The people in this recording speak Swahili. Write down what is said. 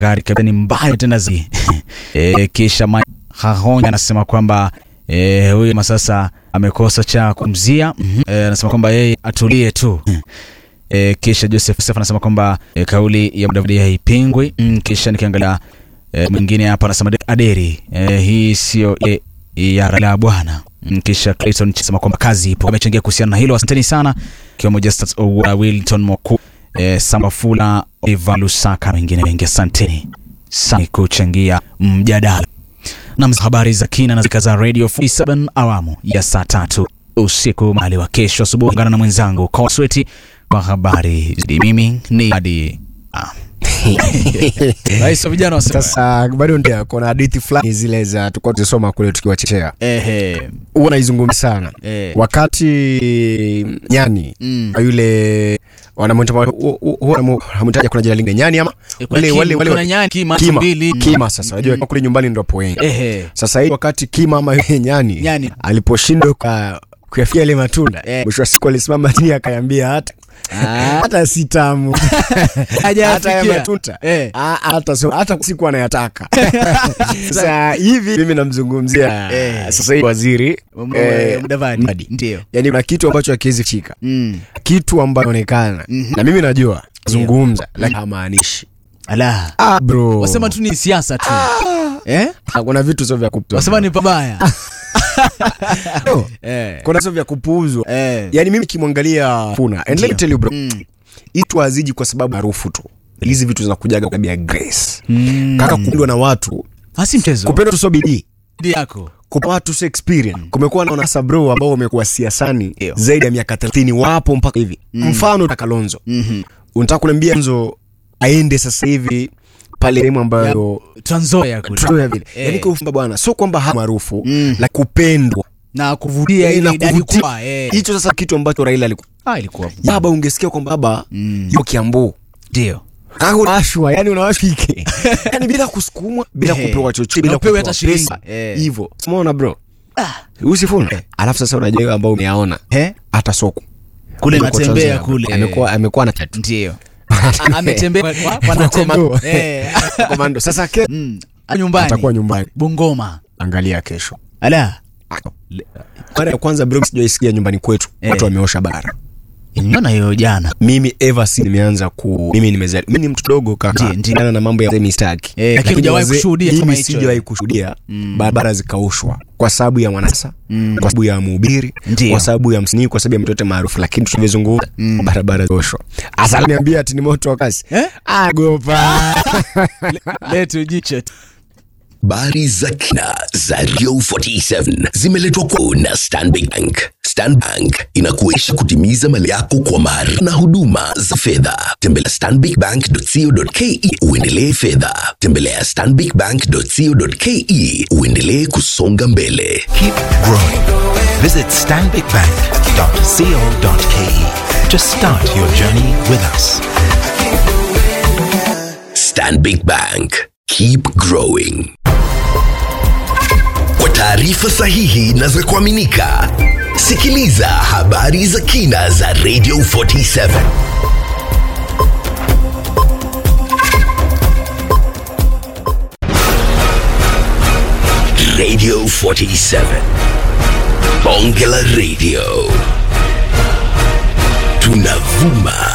gari kabisa ni mbaya tena zaidi. e, kisha Mike Hahonja anasema kwamba e, huyu ma sasa amekosa cha kumzia. Mhm. E, anasema kwamba yeye atulie tu. E, kisha Joseph Joseph anasema kwamba e, kauli ya Mudavadi haipingwi. Mm, kisha nikiangalia e, mwingine hapa anasema Aderi e, hii sio e, ya Raila bwana. Mm, Kisha Clayton anasema kwamba kazi ipo. Amechangia kuhusiana na hilo. Asanteni sana. Kiwemo Justus Owuora, Wilton Moku, e, Sambafula, Eva Lusaka na wengine wengi. Asanteni sana kuchangia mjadala na habari za kina na zika za Radio 47 awamu ya saa tatu usiku mahali wa kesho asubuhi. Ungana na mwenzangu Kosweti kwa habari zaidi. Mimi ni hadi ah. Rais wa vijana wasema Sasa bado ndio kuna hadithi fulani zile za tulikuwa tunasoma kule tukiwa chechea, ehe, huwa naizungumza sana Eh. wakati nyani Mm. yule wanamwita hamtaja, kuna jina lingine nyani ama Eh, kuna wale Kim- wale kuna wale nyani, Kima, kima mbili. kima. Sasa unajua kule nyumbani ndo hapo wengi. ehe, Sasa hii wakati kima ama yule nyani, Nyani. aliposhindwa kwa kuyafikia ile matunda Eh. mwisho wa siku alisimama chini akayambia hata Ah. hata si tamu Hajayafikia. hata ya matunda Eh. Ah, hata so, hata siku anayataka sasa hivi mimi namzungumzia Eh. sasa hivi waziri Mwa- eh, Mudavadi. Mudavadi. Ndio. yani kuna kitu ambacho hakiwezi fika Mm. kitu ambacho inaonekana Mhm. na mimi najua zungumza lakini hamaanishi Ala. ah, bro Wasema tu ni siasa tu. Eh? Ah, kuna vitu sio vya kupuuzwa Wasema ni pabaya. No, Eh. kuna sio vya kupuuzwa Eh. yani mimi kimwangalia funa and let me Ndio. tell you bro Mm. itu haziji kwa sababu harufu tu hizi vitu zinakujaga kwa ya grace Mm. kaka kupendwa na watu Hasi mchezo. kupendwa tu sio bidii Bidii yako. kupa watu sio experience kumekuwa na wanasabro ambao wamekuwa siasani Ndio. zaidi ya miaka 30 wapo mpaka hivi mfano Kalonzo Mhm. unataka kuniambia Kalonzo aende sasa hivi pale sehemu ambayo Trans Nzoia kule. True vile Eh. yani kwa ufupi bwana sio kwamba ha maarufu Mm. la kupendwa na kuvutia Eh, ile na idadi kuvutia. kubwa. Eh. hicho sasa kitu ambacho Raila alikuwa Ah, ilikuwa baba ungesikia kwamba baba Mm. yuko Kiambu ndio. kaka unawashwa yani unawashike yani bila kusukumwa bila Eh. kupewa chochote Na bila upewe kupewa hata shilingi. pesa Eh. hivyo umeona bro usifuna alafu sasa unajua wewe ambao umeyaona Eh? hata soko Kule Yuko natembea Tanzania. kule. amekuwa amekuwa na tatu Ndio. A- Ametembea kwa- kwa- kwa natembea. Komando. Eh. komando sasa ke Mm. A- Nyumbani. atakuwa nyumbani Bungoma. angalia kesho Ala. mara ya kwanza bro sijaisikia nyumbani kwetu Eh. watu wameosha bara Nimeona hiyo jana. mimi ever since nimeanza ku mimi nimezali mimi ni mtu dogo kaka Ndiyo, ndiyo. Kulingana na mambo ya mistaki Eh, lakini hujawahi kushuhudia kama mimi hicho. sijawahi kushuhudia barabara zikaushwa kwa sababu ya mwanasa kwa sababu ya mhubiri Ndiyo. kwa sababu ya msanii kwa sababu ya mtoto maarufu lakini tulivyozungumza barabara zikaushwa hasa niambia ati ni moto wa kasi Eh? agopa Letu jicho. Habari za kina za Radio 47 zimeletwa kwako na Stanbic Bank. Stanbic Bank inakuwezesha kutimiza mali yako kwa mara na huduma za fedha. Tembelea stanbicbank.co.ke uendelee fedha. Tembelea stanbicbank.co.ke uendelee kusonga mbele. Keep growing. Visit stanbicbank.co.ke to start your journey with us. Stanbic Bank. Keep growing. Kwa taarifa sahihi na za kuaminika, sikiliza habari za kina za Radio 47. Radio 47. Bonge la Radio. Tunavuma